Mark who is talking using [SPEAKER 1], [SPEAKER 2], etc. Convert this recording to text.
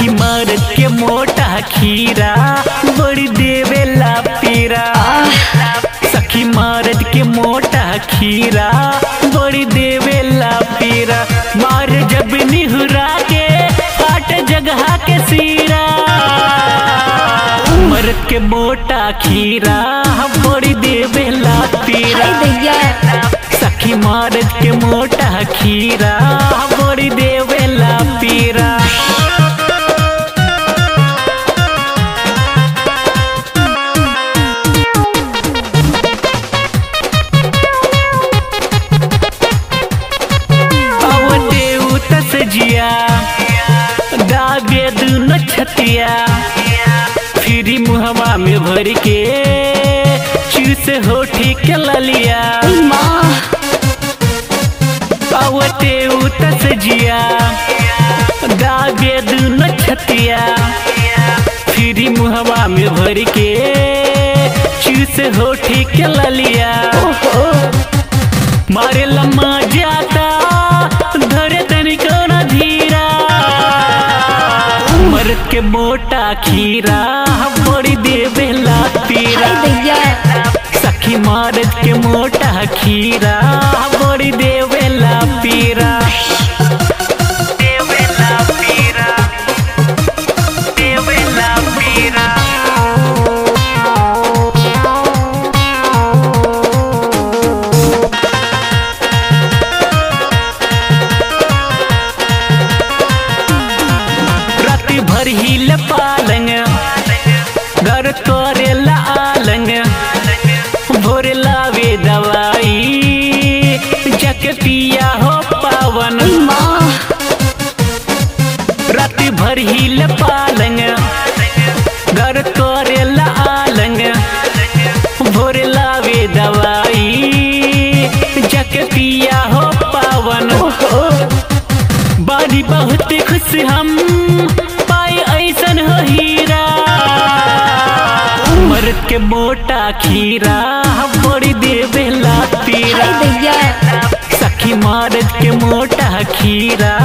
[SPEAKER 1] सखी मर्द के मोटा खीरा बड़ी देवेला पीरा सखी मर्द के मोटा खीरा बड़ी देवेला पीरा मार जब निहुरा के फाट जगह के सीरा मर्द के मोटा खीरा बड़ी देवेला पीरा
[SPEAKER 2] हाय दैया
[SPEAKER 1] सखी मर्द के मोटा खीरा बड़ी देवेला पीरा अवते उतस जिया दाबे दुनो छतिया फिरी मुहवा में भर के चूस होठी के ललिया
[SPEAKER 2] माँ
[SPEAKER 1] अवते उतस जिया दाबे दुनो छतिया फिरी मुहवा में भर के चूस होठी के ललिया
[SPEAKER 2] ओहो
[SPEAKER 1] मारे लम्मा जाता धरे तनिको न धीरा मर्द के मोटा खीरा बड़ी देवेला पीरा
[SPEAKER 2] हाय दैया
[SPEAKER 1] सखी मर्द के मोटा खीरा बड़ी देवेला पीरा देवेला पीरा देवेला पीरा राति भर हिल पालंग घर करेला आलंग भोर लावे दवाई जक पिया हो पावन
[SPEAKER 2] माँ
[SPEAKER 1] राति भर हिल पालंग घर करेला आलंग भोर लावे दवाई जक पिया हो पावन
[SPEAKER 2] ओहो
[SPEAKER 1] बारी बहुत खुश हम पाए ऐसन हो हीरा मर्द के मोटा खीरा बड़ी देवेला पीरा
[SPEAKER 2] हाय दैया
[SPEAKER 1] सखी मर्द के मोटा खीरा